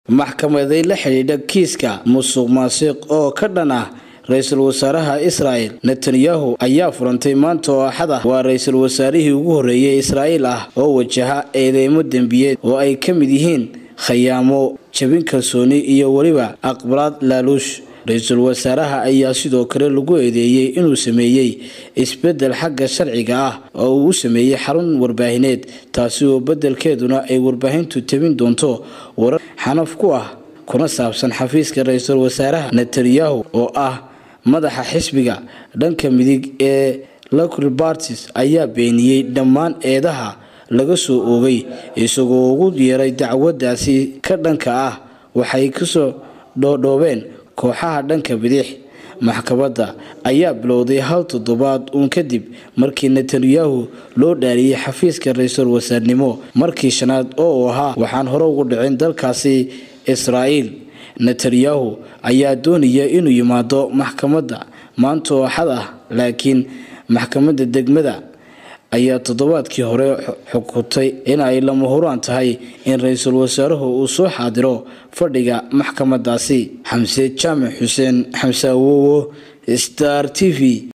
maxkamaday la xidhiidha kiiska musuq maasiq oo ka dhan ah ra-iisul wasaaraha israa'el netanyahu ayaa furantay maanta oo axad ah waa ra-iisul wasaarihii ugu horreeyay israa'iil ah oo wajaha eedeymo dembiyeed oo ay ka mid yihiin khayaamo jabin kalsooni iyo weliba aqbalaad laaluush ra-iisul wasaaraha ayaa sidoo kale lagu eedeeyey inuu sameeyey isbeddel xagga sharciga ah oo uu u sameeyey xarun warbaahineed taasi oo beddelkeeduna ay warbaahintu tabin doonto warar xanaf ku ah kuna saabsan xafiiska ra-iisul wasaaraha netanyahu oo ah madaxa xisbiga dhanka midig ee local parties ayaa beeniyey dhammaan eedaha laga soo oogay isagoo ugu yeeray dacwadaasi ka dhanka ah waxay kasoo dhoodhoobeen kooxaha dhanka bidix maxkamadda ayaa bilowday hal toddobaad uun kadib markii netanyahu loo dhaariyey xafiiska ra-iisul wasaarnimo markii shanaad oo uu ahaa waxaan hore ugu dhicin dalkaasi israa'iil netanyahu ayaa doonaya inuu yimaado maxkamadda maanta oo axad ah laakiin maxkamadda degmada ayaa toddobaadkii hore xukuntay in ay lama huraan tahay in ra-iisul wasaaruhu uu soo xaadiro fadhiga maxkamadaasi xamse jaamac xuseen xamse awowo star t v